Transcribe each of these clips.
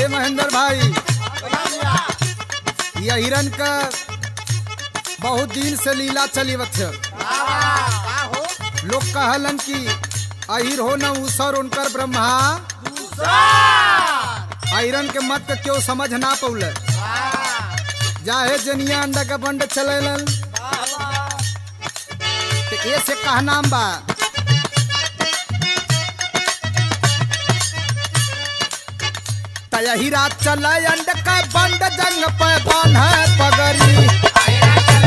महेंद्र भाई यह हिरन का बहुत दिन से लीला चली बच्चे लोग कहलन कि अहिर हो न उसर उनकर ब्रह्मा आयरन के मत के क्यों समझ ना पौले जाहे जनिया अंडा का बंड चलेलन तो ए से कहा नाम बा तयही रात चले अंड का बंड जंग पे बांधे पगड़ी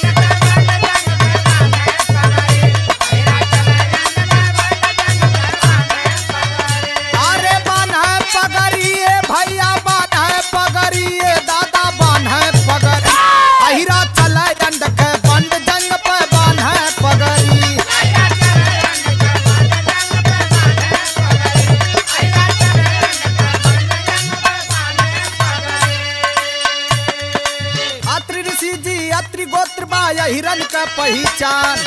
अरे बांधे पगड़ी ए भैया बांधे पगड़ी ए दादा बांधे पगड़ी अहिरा चले अंड के बंड जंग पे बांधे पगड़ी अत्रि ऋषि जी अत्रि गोत्र बा यह हिरन का पहचान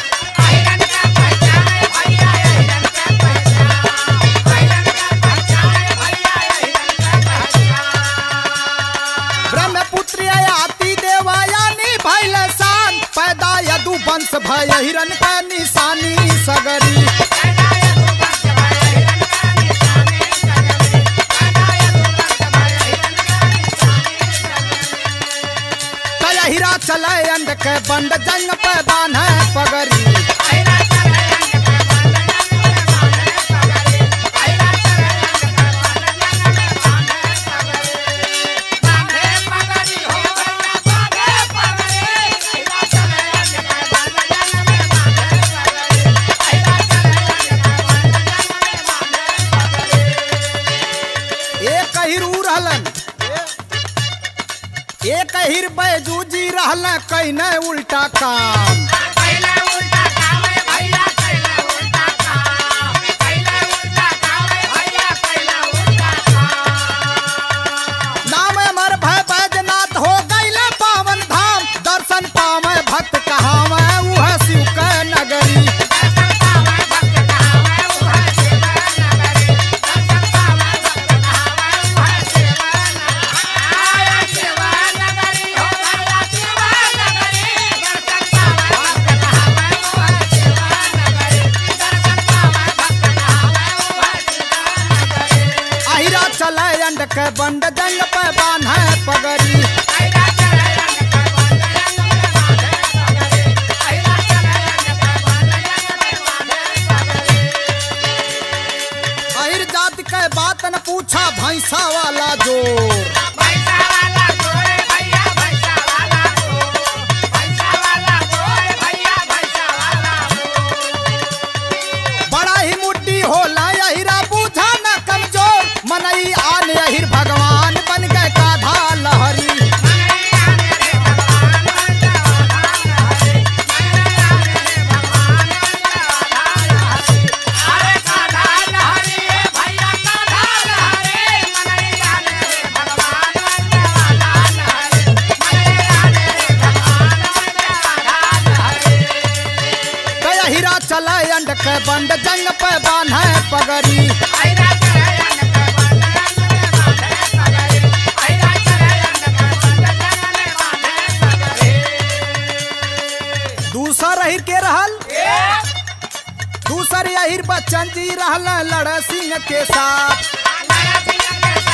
ब्रह्मपुत्र आती देवायानी भैल शान पैदा यदु वंश भय हिरन का निशानी सगरी तय हीरा चले अंड के बंड जंग पे बांधे पगड़ी एक हिर ऊ रहलन एक हिर बैजू जी रहल कहीं उल्टा काम नाम अमर भय बैजनाथ हो गईले पावन धाम दर्शन पावे भक्त कहावे उह शिव के नगरी अहिरा चले अंड के बंड जंग पे बांधे पगड़ी अहिर जाति के बात न पूछा भैंसा वाला जोर बड़ा ही मुट्ठी होला अहिरा बूझा न कमजोर मनई आन अहिर भगवान बन गए काधा लहरी गया हीरा चले अंड के बंड जंग पे बांधे पगड़ी दूसर अहिर के रहल दूसर अहिर बच्चन जी रहल लड़ सिंह के साथ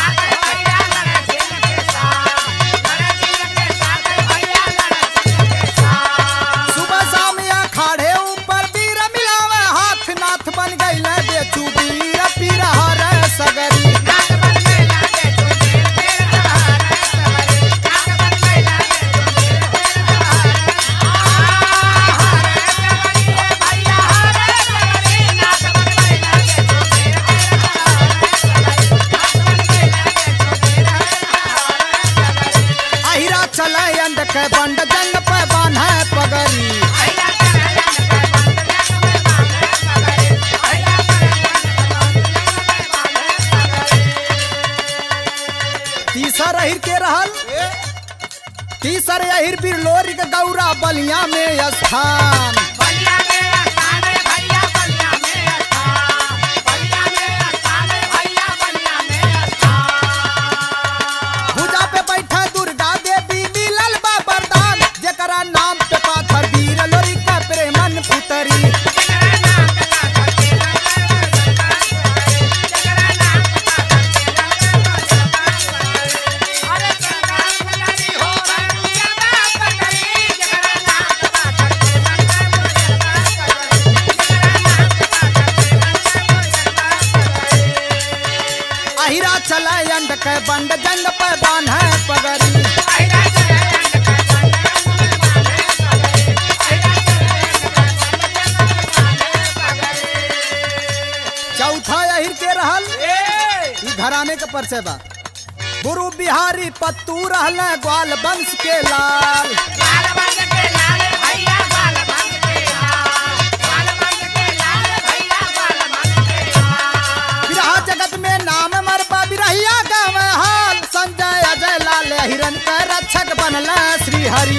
सुबह शाम अखाड़े ऊपर वीर मिलावे हाथ नाथ बन गईले बेचू वीर पीर हर सगरी अहिरा चले अंड के बंड जंग पे बांधे पगड़ी तीसर अहिर के रहल तीसर अहिर बिरलोरी के गौरा बलिया में स्थान अंड के बंड जंग पे बान्हे पगड़ी चौथा अहिर के रहल ई घराने के परिचय बा गुरु बिहारी पत्तू रहल ग्वाल वंश के लाल बिरहा जगत में नाम मरबा बिरहिया गावे हाल संजय अजय लाल हिरन का रक्षक बनल श्री हरि